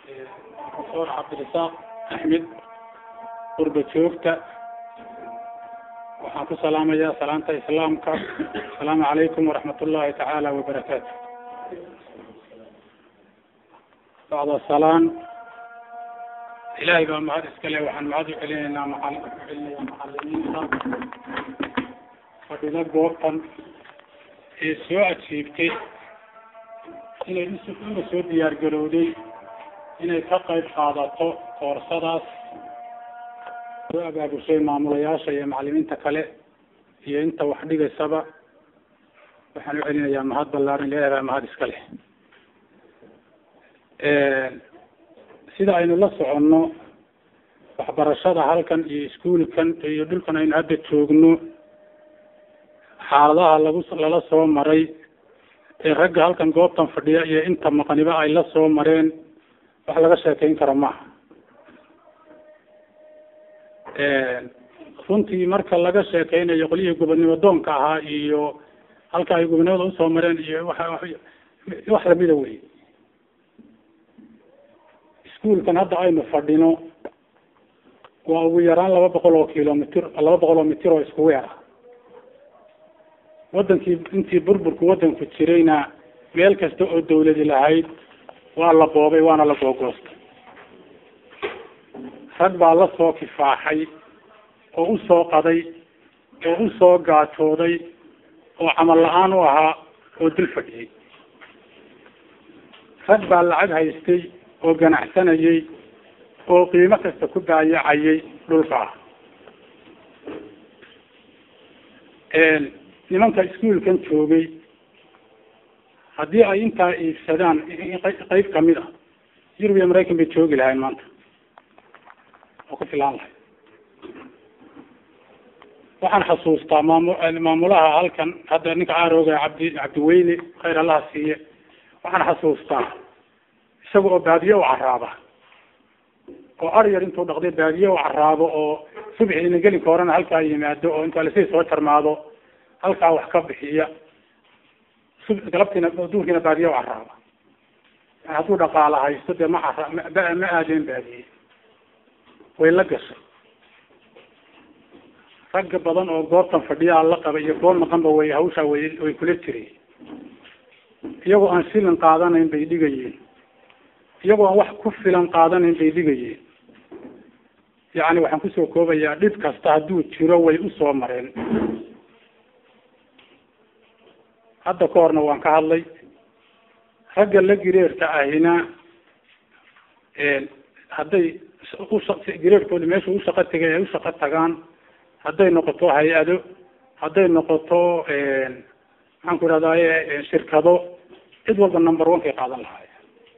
profesor cabdirasaaq axmed qurba joogta waxaan ku salaamayaa salaanta islaamka asalaamu calaykum waraxmat ullahi tacaala wabarakaatu bacda salaan ilahay baa mahad iskale waxaan mahad ucelinaynaa maal ucelinayaa macalimiinta fadhida goobtan ee soo ajiibtay inay una soo diyaar garowday inay ka qayb qaadato koorsadaas soo abaabushay maamulayaasha iyo macalimiinta kale iyo inta wax dhigaysaba waxaan ucelinayaa mahad ballaaran ilahay baa mahad iska leh sida aynu la soconno waxbarashada halkan iyo iskuulkan iyo dhulkan aynu hadda joogno xaaladaha lagu lala soo maray ee ragga halkan goobtan fadhiya iyo inta maqaniba ay la soo mareen wax laga sheekeyn karo maaha runtii marka laga sheekeynayo qolyihii gobodnimo doonka ahaa iyo halka ay gobonimada usoo mareen iyo waa wax lamida wey iskuulkan hadda aynu fadhino waa ugu yaraan laba boqol oo kilomitr laba boqol oo mitir oo isku weer ah wadankii intii burburku wadanku jirayna meel kasta oo dawladi lahayd waa la boobay waana la googoostay rag baa la soo kifaaxay oo usoo qaday oo usoo gaajooday oo camal la-aan u ahaa oo dul fadhiyey rag baa lacag haystay oo ganacsanayay oo qiimo kasta ku baayacayay dhulka nimanka iskuolkan joogay haddii ay intaa iibsadaan qeyb kamid ah yurub iyo maraykan bay joogi lahayn maanta oo ku filaan lahay waxaan xasuustaa maamu maamulaha halkan hadda ninka caarooga cabdi cabdiweyne khayr allaha siiye waxaan xasuustaa isaga oo baadiye u caraaba oo ar yar intuu dhaqday baadiye u caraabo oo subxiina gelinka horena halkaa yimaado oo intuu lasii soo jarmaado halkaa wax ka bixiya galabtiina duurkiina baadiye u caraaba hadduu dhaqaala haysto dee ma cara ma aadeen baadiye way la gashay ragga badan oo goobtan fadhiyaa la qaba iyo goor maqanba way hawshaa way way kula jireen iyagoo aan shilin qaadanayn bay dhigayeen iyagoo aan wax ku filan qaadanayn bay dhigayeen yacni waxaan kusoo koobayaa dhib kasta hadduu jiro way usoo mareen hadda ka horna waan ka hadlay ragga la gireerka ahina hadday gireerkooda meesha u shaqo tegay ay u shaqo tagaan hadday noqoto hay-ado hadday noqoto maxaan ku ihahdaye shirkado cid walba number one kay qaadan lahaay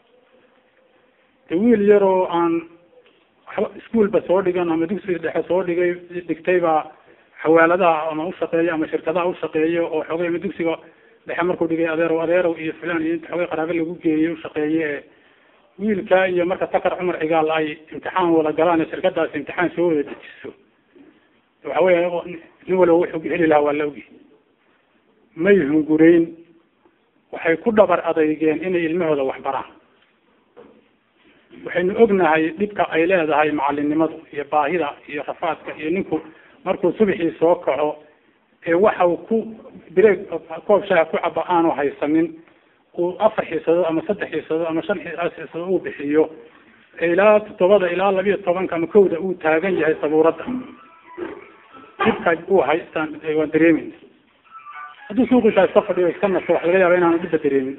de wiil yaroo aan waxba iskuolba soo dhigan ama dugsiga dhexe soo dhigay dhigtay baa xawaaladaha ama ushaqeeyo ama shirkadaha ushaqeeyo oo xoogay ama dugsiga dhexe markuu dhigay adeerow adeerow iyo fulan iyo inta xoogay qaraabe lagu geeyey ushaqeeye e wiilka iyo marka takar cumar cigaal ay imtixaan wada galaan shirkadaasi imtixaan soo wada dejiso waxa weya nin waliba wuxuu heli lahaa waa la ogi may hungureyn waxay ku dhabar adeygeen inay ilmahooda wax baraan waxaynu ognahay dhibka ay leedahay macalinimadu iyo baahida iyo rafaadka iyo ninku markuu subaxii soo kaco ee waxau ku breeg koob shaha ku caba aanu haysanin uu afar xiisadood ama saddex xiisadood ama shan xiisadood uu bixiyo ilaa toddobada ilaa labiyo tobanka ama kowda uu taagan yahay sabuuradda dhibka uu haystaan waan dareemayna hadduu suuqiisa iska fadhiyo iska nasto waxa laga yaaba inaanu dhibba dareemin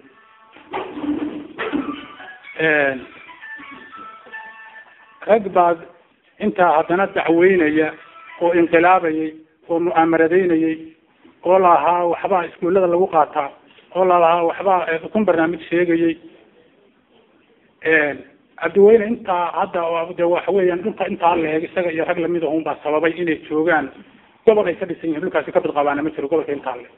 rag baad intaa haddana dacweynaya oo inqilaabayay oo mu'aamaradeynayay oo lahaa waxbaa iskuullada lagu qaataa oo lalahaa waxbaa kun barnaamij sheegayay cabdiweyne intaa hadda de waxa weeyaan dhulka intaa leeg isaga iyo rag lamid ahun baa sababay inay joogaan gobol ay ka dhisan yihin dhulkaasi kabad qabaana ma jiro gobolka intaa le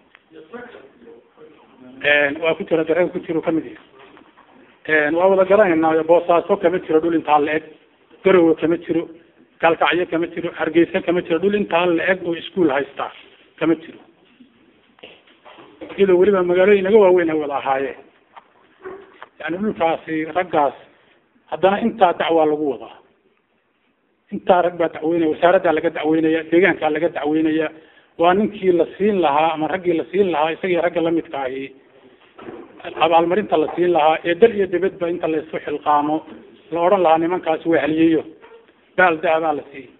waa ku jira darega ku jiro kamid yahi waa wada garanayna boosaaso kama jiro dhul intaa la-eg garowe kama jiro gaalkacyo kama jiro hargeysa kama jiro dhul intaa la-eg oo iskuol haystaa kama jiro iyadoo weliba magaalooyin naga waaweyn ay wada ahaayeen yani dhulkaasi raggaas haddana intaa dacwaa lagu wadaa intaa rag baa dacweynaya wasaaraddaa laga dacweynaya deegaankaa laga dacweynaya waa ninkii la siin lahaa ama raggii la siin lahaa isagii ragga lamidka ahi abaalmarinta la siin lahaa ee dal iyo dibadba inta la isku xilqaamo la odhan lahaa nimankaasi waa haliyeyo baal dahabaa la siiyey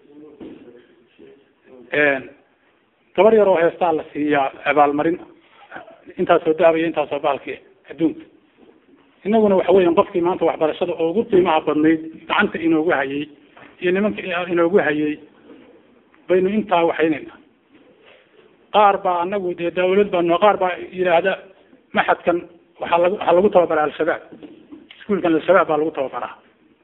gabar yar oo heestaa la siiyaa abaalmarin intaasoo dahaba iyo intaasoo baalki adduunka inaguna waxa weyan qofkii maanta waxbarashada oo ugu qiimaha badnayd gacanta inoogu hayay iyo nimanka inoogu hayay baynu intaa waxaynayna qaar baa anagu dee dawlad baano qaar baa yidhaahda maxadkan waxaa lag waxaa lagu tababaraa al-shabaab iskuolkan al-shabaab baa lagu tababaraa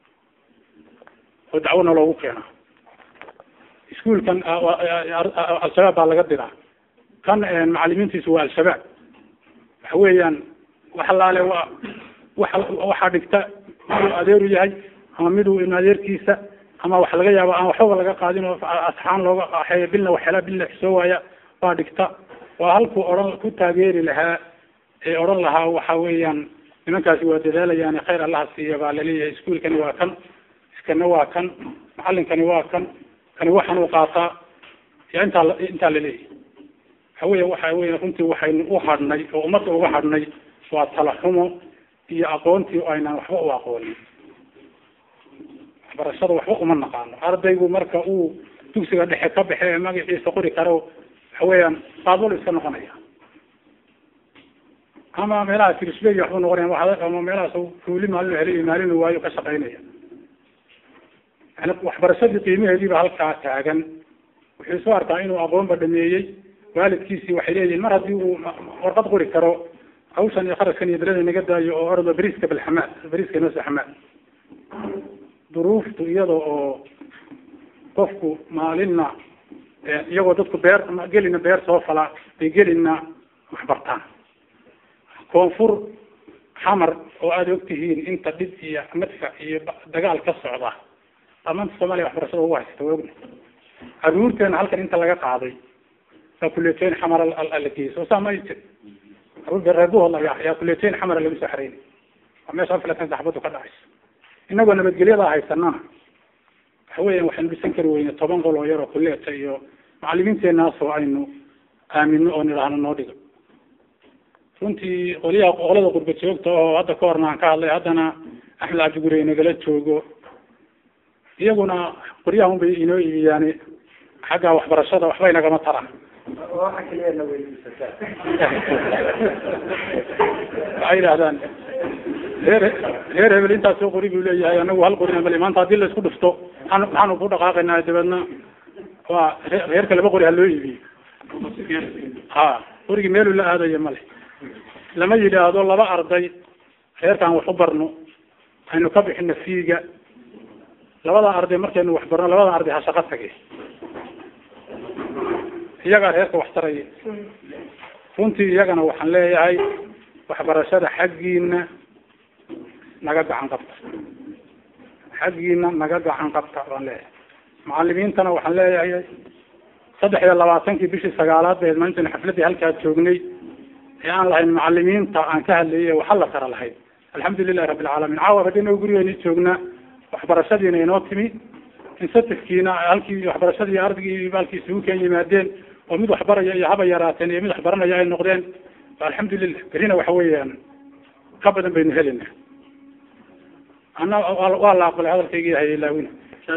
oo dacwona loogu keenaa iskuolkan al-shabaab baa laga diraa kan macalimiintiisu waa al-shabaab waxa weeyaan waxalaale waa waxa waxaa dhigta miduu adeeru yahay ama miduu in adeerkiisa ama wax laga yaabo aan waxbaba laga qaadin oo asxaan looga axeeyo bilna waxela bilna xisoo waaya baa dhigta waa halkuu odhan ku taageeri lahaa ee odhan lahaa waxa weeyaan nimankaasi waa dadaalayaan khayr allaha siiya baa laleeyahay iskuolkani waa kan iskana waa kan macalinkani waa kan kani waxan uu qaataa ya intaa intaa laleeyahay waxa weya waxa weya runtii waxaynu u hadhnay oo ummadda uga hadhnay waa talaxumo iyo aqoontii aynaan waxba u aqoonin waxbarashada waxba uma naqaano ardaygu marka uu dugsiga dhexe ka baxe ee magaciisa qori karo waxa weeyaan qaadwal iska noqonaya ama meelaha trisbey waxbu noqonaya ama meelahaas fuuli maalin heliyo maalin waayo ka shaqaynaya yani waxbarashadii qiimaheediiba halkaa taagan wuxuu soo arkaa inuu aqoonba dhameeyey waalidkiisii waxay leeyihin mar haddii uu warqad qori karo hawshan iyo kharaskan iyo beleda naga daayo oo ordo beriiska bilxamaad beriiska noose xamaad duruuftu iyada oo qofku maalinna iyagoo dadku beer gelina beer soo fala bay gelina waxbartaan koonfur xamar oo aada og tihiin inta dhib iyo madfa iyo dagaal ka socda dhammaanta soomaaliya waxbarashada ugu haysata waa ogna caruurteena halkan inta laga qaaday saa kuleeteyn xamar la geeyey soo saa ma jir caruur reebuhood ayaa kuleeteyn xamara lagu soo xareynay waa meesha afilatan saxbadu ka dhacayso inagoo nabadgelyadaa haysanana waxa weya waxaynu dhisan kari weyne toban qol oo yar oo kuleeta iyo macalimiinteenaasoo aynu aamino oo nidhaahno noo dhigo runtii qoliyaha qolada qurba joogta oo hadda ka horna aan ka hadlay haddana axmed cabdigurey nagala joogo iyaguna qoryaha unbay inoo iibiyaani xagga waxbarashada waxbay nagama taraan waxay yidhahdaan reer reer hebel intaas soo qori buu leeyahay anagu hal qorina male maanta haddii la isku dhufto maxaan maxaanu ku dhaqaaqaynaa dabeedna waa ree reerka laba qori ha loo iibiyo ha qorigii meeluu la aadaya male lama yidhaahdo laba arday reerkaan wax u barno aynu ka bixino fiiga labada arday markaynu wax barno labada arday ha shaqo tage iyagaa reerka wax taraya runtii iyagana waxaan leeyahay waxbarashada xaggiina naga gacan qabta xaggiina naga gacan qabta baan leeyahay macalimiintana waxaan leeyahay saddex iyo labaatankii bishii sagaalaad beed maalintan xafladii halkaa joognay ee aan lahayn macalimiinta aan ka hadlayay waxa la tara lahayd alxamdu lilahi rabbi alcaalamiin caawa hadinoo gurigeeni joognaa waxbarashadiina inoo timi insatifkiina halkii waxbarashadii ardaygii baalkii isugu keen yimaadeen oo mid waxbaraya iyo haba yaraateen iyo mid waxbaranaya ay noqdeen alxamdulilah berina waxa weeyaan ka badan baynu helina ana waa la aqbalay hadalkaygii hayay laawina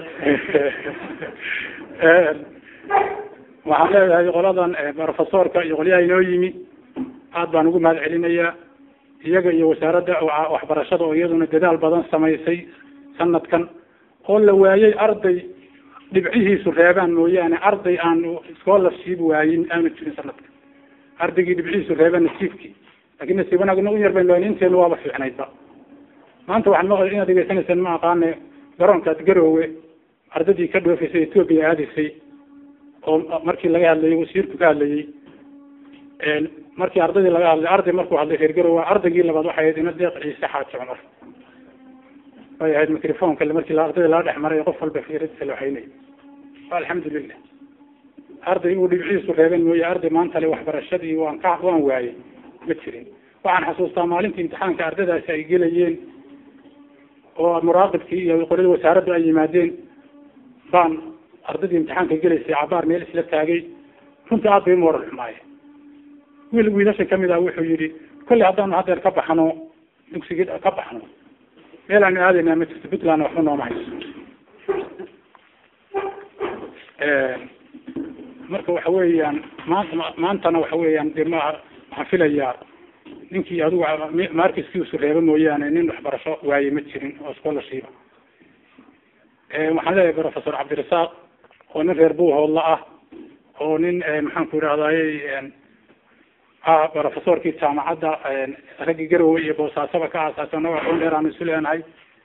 waxaan leeyahay qoladan profesorka iyo qolyaha inoo yimi aad baan ugu mahad celinayaa iyaga iyo wasaaradda waxbarashada oo iyaduna dadaal badan samaysay sanadkan oo la waayay arday dhibcihiisu reebaan mooyaane arday aan scholarship waayin aanu jirin sanadka ardaygii dhibcihiisu reebaan nasiibkii lakin nasiib wanaagna u yar baynu inteenu waaba fiicnaydba maanta waxaan maqlay inaad degeysanaysaan ma aqaane garoonkaad garoowe ardaydii ka dhoofaysay ethoopia aadaysay oo markii laga hadlayay wasiirku ka hadlayay markii ardaydii laga hadlay arday markuu hadlay reer garowe ardaygii labaad waxay ahayd ina deeq ciise xaaji cumar way ahayd microfonka markii ardayda laga dhex maray qof walba fiiradiisa la waxaynay alxamdulilah arday uu dhibciisu reeben mooye arday maanta le waxbarashadii waan ka waan waayey ma jirin waxaan xasuustaa maalintii imtixaanka ardaydaasi ay gelayeen oo muraaqibkii iyo qoladii wasaaraddu ay yimaadeen baan ardaydii imtixaanka gelaysay cabaar meel isla taagay runtii aad bay moral xumaaye wiil wiilasha kamid ah wuxuu yihi kolley haddaanu haddeer ka baxno dugsigii ka baxno meel aanu aadayna ma jirto puntland waxba nooma hayso marka waxa weeyaan maanta maantana waxa weeyaan de ma waxaan filayaa ninkii adigu markiskiisu reeba mooyaane nin waxbarasho waaye ma jirin oo scholarship waxaan leeyahay professor cabdirasaaq oo nin reer buuhoodla ah oo nin maxaan ku yidhahdaye ah professorkii jaamacadda raggii garowe iyo boosaasaba ka aasaasana waxun dheer aanu isu leenahay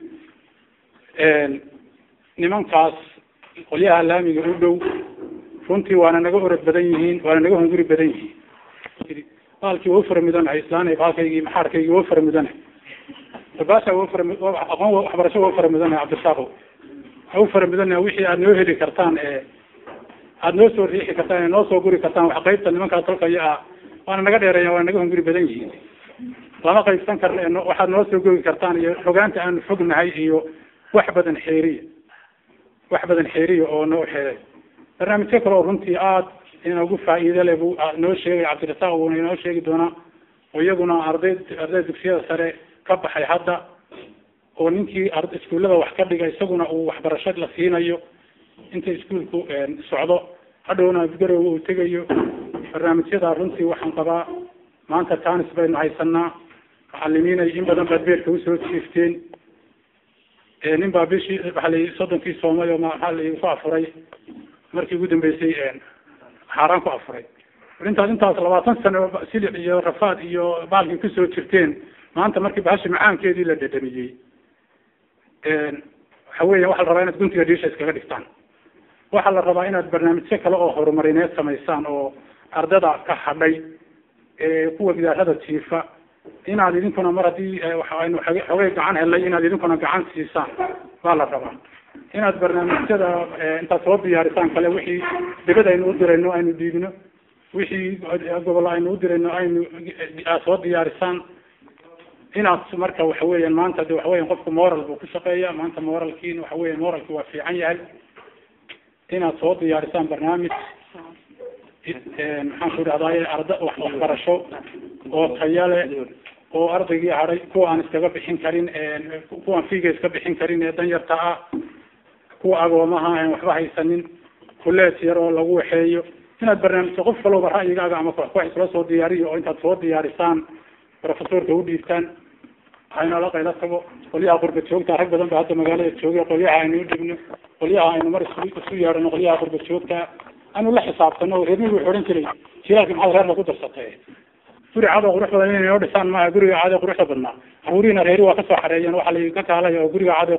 nimankaas qolyaha laamiga u dhow runtii waana naga orod badan yihiin waana naga hunguri badan yihiin baalkii waa ufara mudanahay islaan baalkaygii maxaarkaygii waa ufara mudanahay baasha waa ufara aqoon waxbarasho waa ufara mudanahay cabdirasaaqo waa ufara mudanahay wixii aad noo heli kartaan ee aada noo soo riixi kartaan ee noo soo guri kartaan wax qaybta nimankaas halkaya ah waana naga dheereeya waana naga hunguri badan yihiin lama qaybsan karna waxaad noo soo gogi kartaan iyo xogaanta aanu fognahay iyo wax badan xeeriya wax badan xeeriya oo noo xeeray barnaamijyo kale oo runtii aada inoogu faa'iide le buu noo sheegay cabdirasaaq buuna inoo sheegi doonaa oo iyaguna arday arday dugsiyada sare ka baxay hadda oo ninkii iskuullada wax ka dhiga isaguna uu waxbarasho la siinayo inta iskuolku socdo hadhowna garowe uu tegayo barnaamijyada runtii waxaan qabaa maanta tanis baynu haysanaa macalimiinay in badan baad beerka usoo jiifteen nin baa bishii waxa la soddonkii soomay oo maxaa la ku afuray markii ugu dambeysay xaaraan ku afuray intaas intaas labaatan sano silic iyo rafaad iyo baalkii kusoo jirteen maanta markii bahashi macaankeedii la dhadhamiyey waxa weya waxa la rabaa inaad guntiga dhiisha iskaga dhigtaan waxaa la rabaa inaad barnaamijyo kale oo horumarineed samaysaan oo ardada ka hadhay kuwa gidaarada jiifa inaad idinkuna mar haddii waxaynu xogay gacan helnay inaad idinkuna gacan siisaan baa la rabaa inaad barnaamijyada intaad soo diyaarisaan kale wixii dibad aynu u dirayno aynu dhiibno wixii gobol aynu u dirayno aynu aad soo diyaarisaan inaad marka waxa weeyaan maanta de waxa weyan qofku moral buu ku shaqeeya maanta moralkiin waxa weya moralki waa fiican yahay inaad soo diyaarisaan barnaamij maxaan ku idhahdaye arda waxbarasho oo taya leh oo ardaygii haday kuwa aan iskaga bixin karin kuwaan fiiga iska bixin karin ee danyarta ah kuwa agoomaha aan waxba haysanin kuleet yar oo lagu waxeeyo inaad barnaamijka qof kalooba ra'yigaaga ama koox isla soo diyaariyo oo intaad soo diyaarisaan professorka u dhiibtaan aynala qayla tago qolyaha qurba joogta rag badan ba hadda magaalada joogay qolyaha aynu udhibno qolyaha aynu mar isu isu yeedhano qolyaha qurba joogta anu la xisaabtano reermigu wuxuu odhan jiray jilaalki maxaad reer lagu darsatay guri cadoo qurux badan inay noo dhisaan maaha guriga caade quruxda badnaa caruurihiina reeri waa kasoo xareeyeen waxa la ka kaalay oo guriga caade